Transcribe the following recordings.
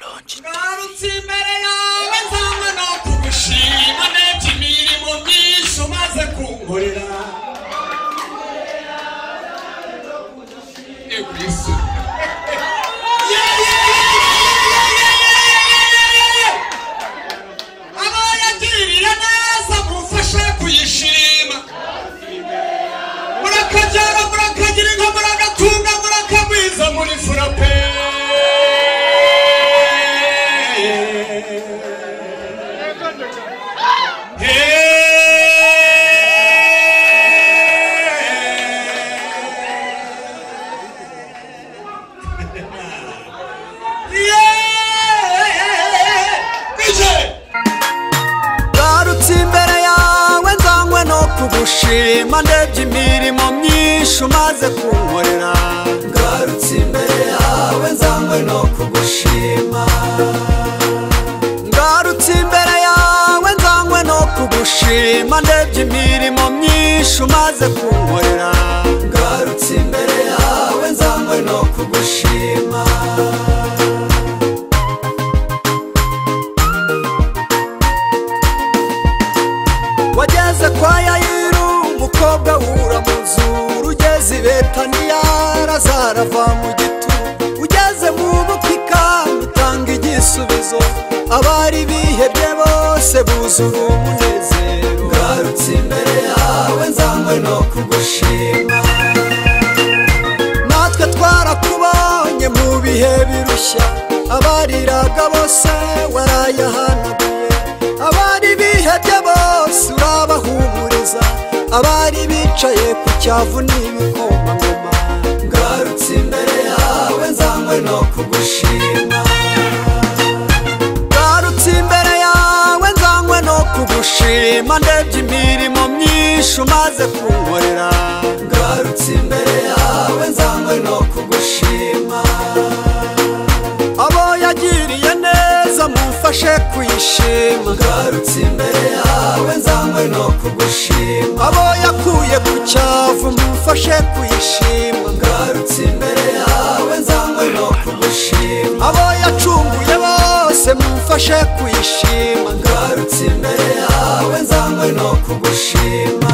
ngarutse imbere yawe nzanywe no kugushima ndebye imirimo myinshi umaze kunkorera Eh, ku isi. Yeah, yeah, yeah, yeah, yeah, yeah, yeah, yeah, yeah. Abo yagirira neza mumfashe kuyishima murakabyara murakagira inka muragatunga murakagwiza muri furape Yeah! ngarutse imbere yawe nzanywe no kugushima ndebye imirimo myinshi umaze kunkorera ngarutse imbere yawe nzanywe no kugushima ngarutse imbere yawe nzanywe no kugushima ndebye imirimo myinshi umaze kunkorera ngarutse imbere yawe nzanywe no kugushima wageze kwa yayiru umukobwa w'uramuzuru ugeze i betaniya razarava mu gitu ugeze mu bupika utanga igisubizo abari bihebye bose buzura umunezero ngarutse imbere yawe nzanywe no kugushima natwe twarakubonye mu bihe birushya abariraga bose warayahanaguye abari bihebye bose urabahumuriza abari bicaye ku cyavu n'ibikomangoma ngarutse imbere yawe nzanywe no kugushima ngarutse imbere yawe nzanywe no kugushima ndebye imirimo myinshi umaze kunkorera ngarutse imbere yawe nzanywe no kugushima abo yagiriye neza mumfashe kuyishima ngarutse imbere yawe nzanywe no kugushima abo yakuye ku cyavu mumfashe kuyishima ngarutse imbere yawe nzanywe no kugushima abo yacunguye bose mumfashe kuyishima ngarutse imbere yawe nzanywe no kugushima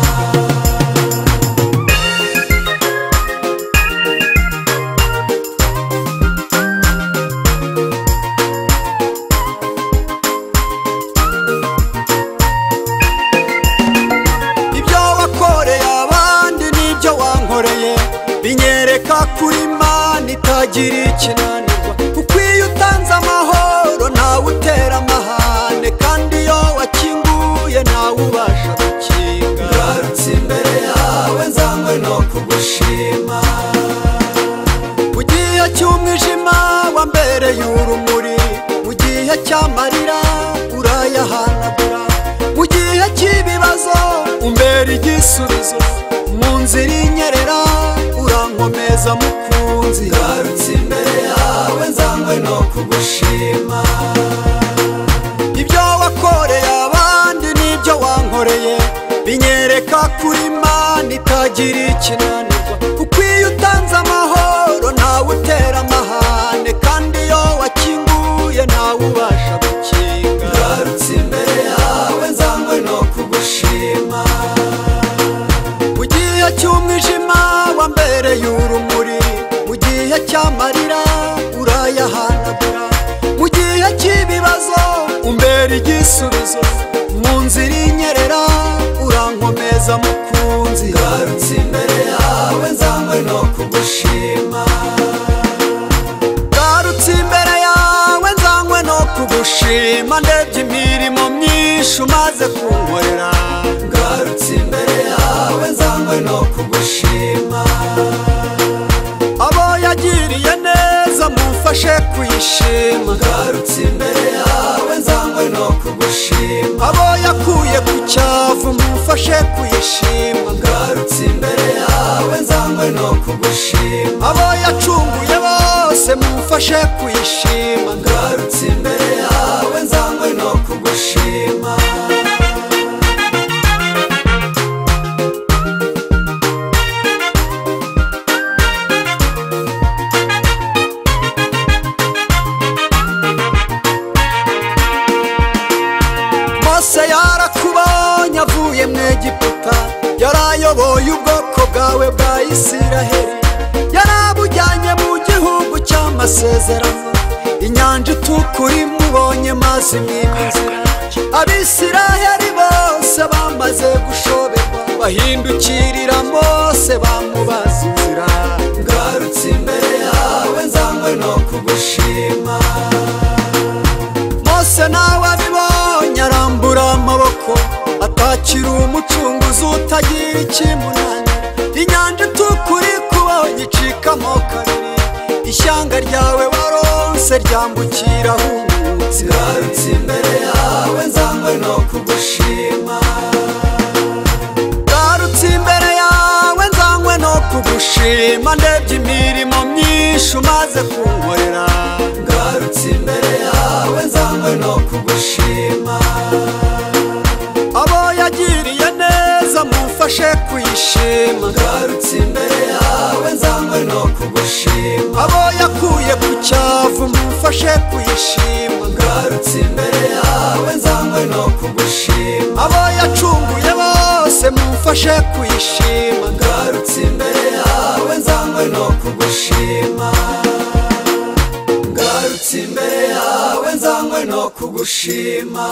ibyo wakoreye abandi n'ibyo wankoreye binyereka kuri mana itagira ikinanirwa kuko iyo utanze amahoro ntawe utera amahane kandi iyo wakinguye ntawe ubasha gukinga ngarutse imbere yawe nzanywe no kugushima mu gihe cy'umwijima wambereye urumuri mu gihe cy'amarira urayahanagura mu gihe cy'ibibazo umbera igisubizo mu nzira inyerera urankomeza mukunzi ngarutse imbere yawe nzanywe no kugushima ibyo wakoreye abandi n'ibyo wankoreye binyereka kuri mana itagira ikinanirwa kuko iyo utanze amahoro ntawe utera amahane kandi iyo wakinguye ntawe ubasha gukinga ngarutse imbere yawe nzanywe no kugushima mu gihe cy'umwijima wambereye urumuri mu gihe cy'amarira urayahanagura mu gihe cy'ibibazo umbera igisubizo mu nzira inyerera urankomeza mukunzi ngarutse imbere yawe nzanywe no kugushima ngarutse imbere yawe nzanywe no kugushima ndebye imirimo myinshi umaze kunkorera ngarutse imbere yawe nzanywe no kugushima abo yagiriye neza mumfashe kuyishima ngarutse imbere yawe nzanywe no kugushima abo yakuye ku cyavu mumfashe kuyishima ngarutse imbere yawe nzanywe no kugushima abo yacunguye bose mumfashe kuyishima ngarutse imbere yawe nzanywe no kugushima egiputa yarayoboye ubwoko bwawe bwa isiraheli yarabujyanye mu gihugu cy'amasezerano inyanja itukura imubonye mazi mwiza abisiraheli bose bamaze gushoberwa bahindukirira mose bamubaza inzira ngarutse imbere yawe nzanywe no kugushima mose nawe abibonye arambura amaboko atakira umucunguzi utagira ikimunani inyanja itukura ikubonye icikamo kabiri ishyanga ryawe waronse ryambukira ahungutse ngarutse imbere yawe nzanywe no kugushima ngarutse imbere yawe nzanywe no kugushima ndebye imirimo myinshi umaze kunkorera ngarutse imbere yawe nzanywe no kugushima abo yagiriye neza mufashe kuyishima ngarutse imbere yawe nzanywe no kugushima abo yakuye ku cyavu mufashe kuyishima ngarutse imbere yawe nzanywe no kugushima abo yacunguye bose mufashe kuyishima ngarutse imbere yawe nzanywe no kugushima ngarutse imbere yawe nzanywe no kugushima